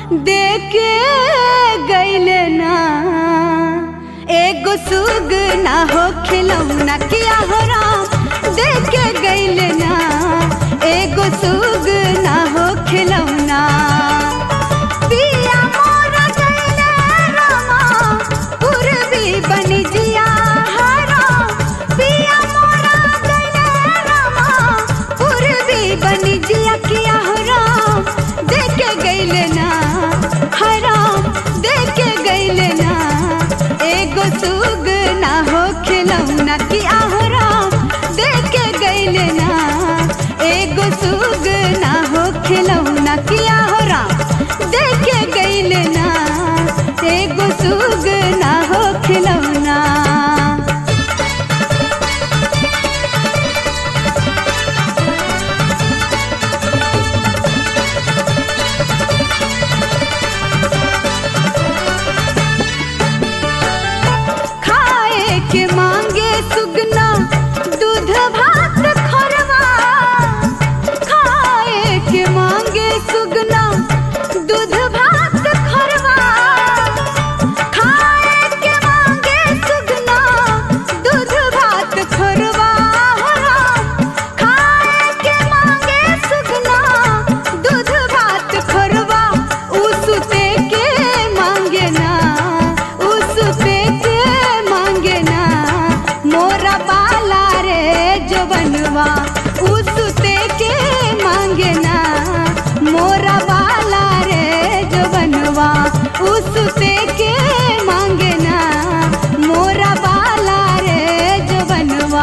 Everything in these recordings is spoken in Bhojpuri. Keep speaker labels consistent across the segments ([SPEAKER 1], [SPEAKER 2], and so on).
[SPEAKER 1] देके गैले ना एगो सुग ना हो खिलौना किया हो राम देके गैले ना एगो सुग ना हो खिलौना पिया मोरा गैले रामा पूर्वी बनी जिया हरा पिया मोरा गैले रामा पूर्वी बनी जिया किया हो राम देके गैले ना हराम देके गैले ना एगो सुग ना हो खिलौना किया हो राम देके गैले ना एगो सुग ना हो खिलौना किया हो राम देके गैले ना एगो सुग ना हो खिलौना खाए के मांगे सुगना दूध भात खरवा खाए के मांगे सुगना दूध भात खरवा खाए के मांगे सुगना दूध भात खरवा खाए के मांगे सुगना दूध भात खरवा उसते के मांगे ना उसते के मांगे ना मोरा बाला रे जो बनवा उसते के मांगे ना मोरा बाला रे जो बनवा उसते के मांगे ना मोरा बाला रे जो बनवा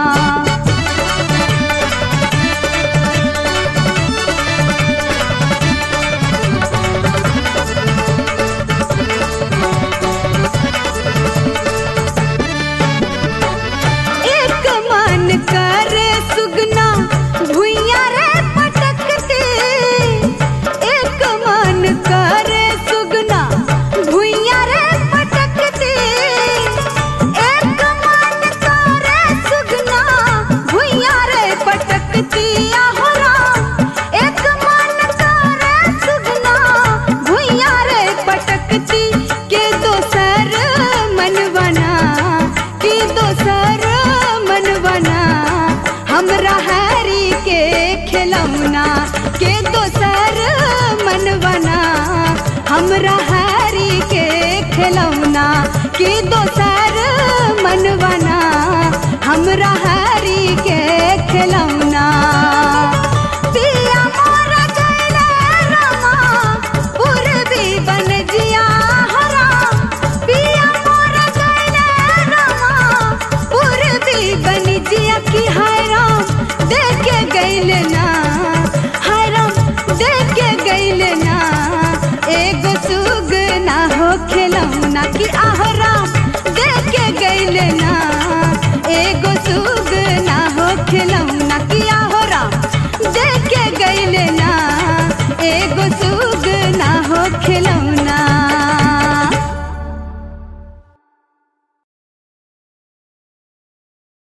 [SPEAKER 1] एक मन करे सुगना भुइया रे पटकते एक मन करे सुगना भुइया रे पटकते एक मन करे सुगना भुइया रे पटकती आहोरा एक मन करे सुगना भुइया रे पटकती के दोसर मन बना के दोसर मन बना हमरा हैरी के खिलौना के दोसर मन बना हमरा हैरी के खिलौना के दोसर मन बना हमरा हैरी के खिलौना पिया मोरा गैले रामा पूर्वी बन जिया हरा पिया मोरा गैले रामा पूर्वी बन जिया की हाय राम देखे गैले ना हाय राम देखे गैले ना एगो सुग ना हो खिलौना की आह राम देखे गैले ना एगो सुग ना हो खिलौना की आह राम देखे गैले ना एगो सुग